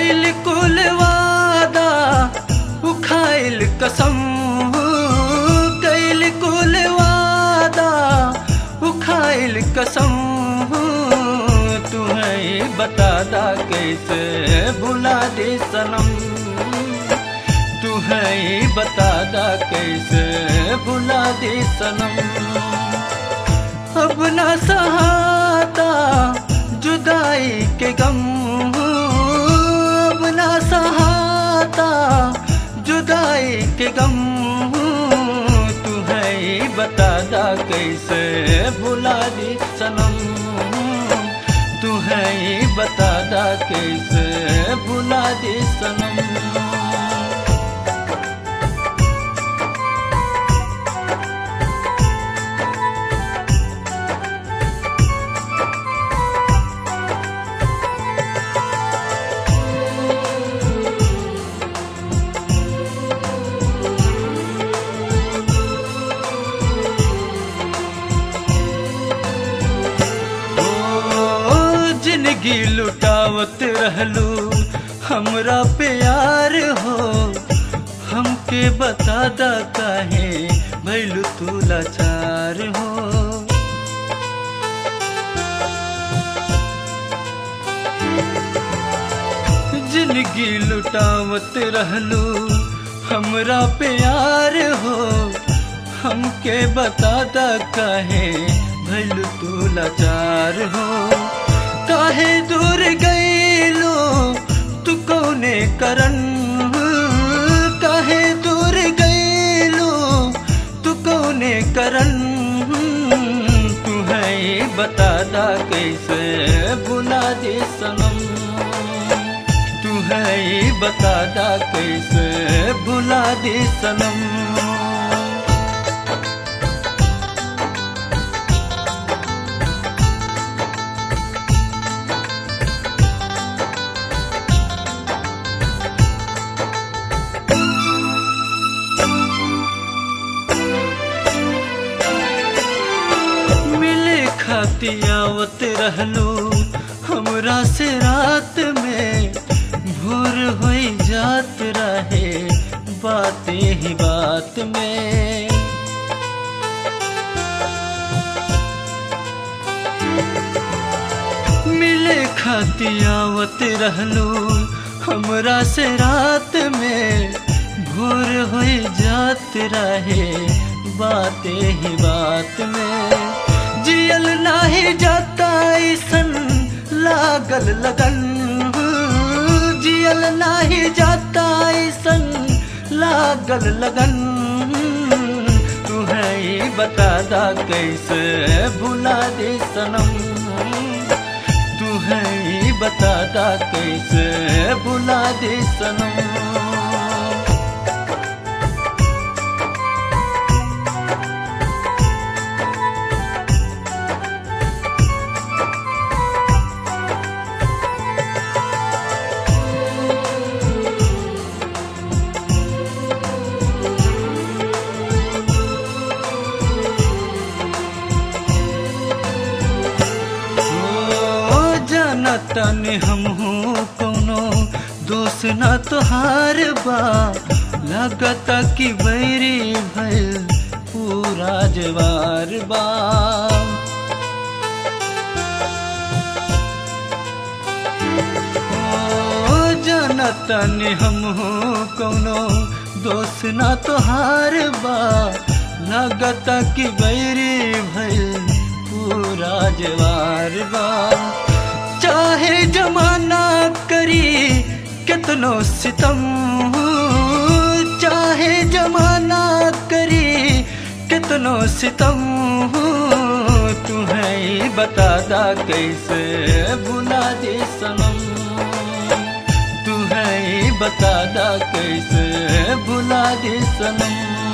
कैल कुल वादा उखाइल कसम कैल कुल वादा उखाइल कसम तुम्हें बता दा कैसे भुला दे सनम तुम्हें बता दा कैसे भुला दे सनम अब न सहाता जुदाई के गम अब न सहाता जुदाई के गम तुम्हें बता दा कैसे भुला दी सनम तुम्हें बता दा कैसे भुला दी सनम ओ जिंदगी लुटावत रहलू हमरा प्यार हो हमके बता दा काहे भैलू तू लाचार हो जिंदगी लुटावत रहलू हमरा प्यार हो हमके बता दा काहे भैल तू लाचार हो काहे दूर गईलो तू कौने करन काहे दूर गईलो तू कौने करन तू है बता दा कैसे भुला दे सनम तू है बता दा कैसे भुला दे सनम मिले खाती आवत रहलू हमरा से रात में भोर हो जात रहे बातें ही बात में मिले खाती आवत रहलू हमरा से रात में भोर हो जात रहे बातें ही बात में जियल नाही जाता ऐसन लागल लगन जियल नाही जाता ऐसन लागल लगन तू है बता दा कैसे भुला दे सनम तू है बता दा कैसे भुला दे सनम ओ जाना तने हम कोनो दोष ना तोहार बा लगता कि बैरी भइल पूरा जवार बा ओ जाना तने हम कोनो दोष ना तोहार बा लगता कि बैरी भइल पूरा जवार बा चाहे जमाना करी कितनो सितम चाहे जमाना करी कितनो सितम तुम्हें बता दा कैसे भुला दे सनम तुम्हें बता दा कैसे भुला दे सनम